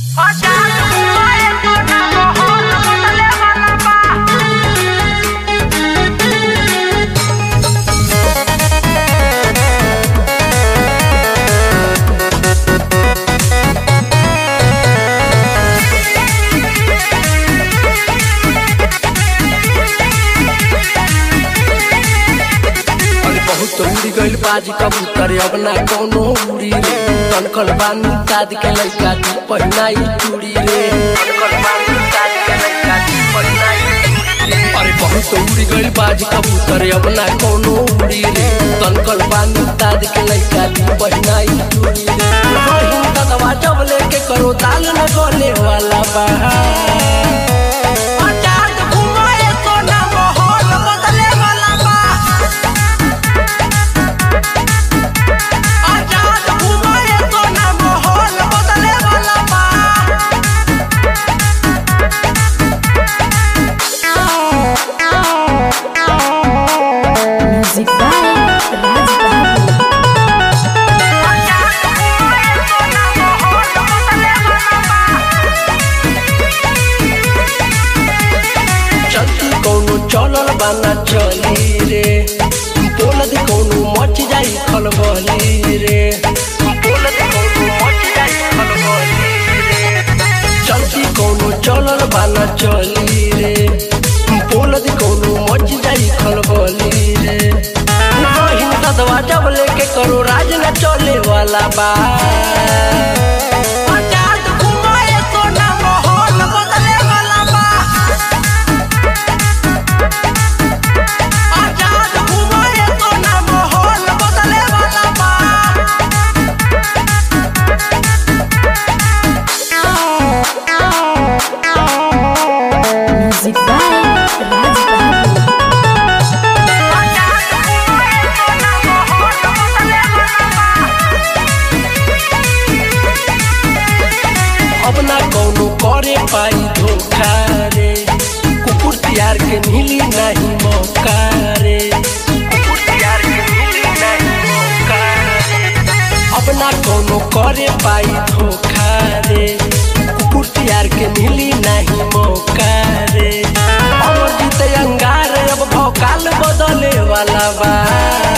बाज कबूतर अब ना कोनो उड़ी रे कनकल बानी दाद के लइका दी पहिनाई चूड़ी रे कनकल बानी दाद के लइका दी पहिनाई चूड़ी रे अरे बहुत उड़ी गइल बाज कबूतर अब ना कोनो उड़ी रे कनकल बानी दाद के लइका दी पहिनाई चूड़ी रे रहीम दवा जब लेके करो दाल न गले वाला बा आजाद घुमाए तो ना माहौल बदले वाला बा आजाद घुमाए तो ना माहौल बदले वाला बा Music by Raj Babu. आजाद घुमाए तो ना माहौल बदले वाला बा चलती कौनो चलल बाना चली रे बोलत कौनो मच जाई खलबली रे बोलत कौनो मच जाई खलबली रे चलती कौनो चलल बाना चली रे बोलत कौनो मच जाई खलबली रे नहीं ददवा जब लेके करो राज न चले वाला बा आजाद घुमाए तो ना माहौल बदले वाला बा आजाद घुमाए तो ना माहौल बदले वाला बा Music by Raj Babu. आजाद घुमाए तो ना माहौल बदले वाला बा अब ना कौनो करे पाई धोखा रे कुकुर तियार के मिली नहीं मौका रे कुकुर तियार के मिली नहीं मौका रे अब ना कौनो करे पाई धोखा रे कुकुर तियार के मिली नहीं मौका रे अमर जीत अंगार अब भौकाल बदले वाला बा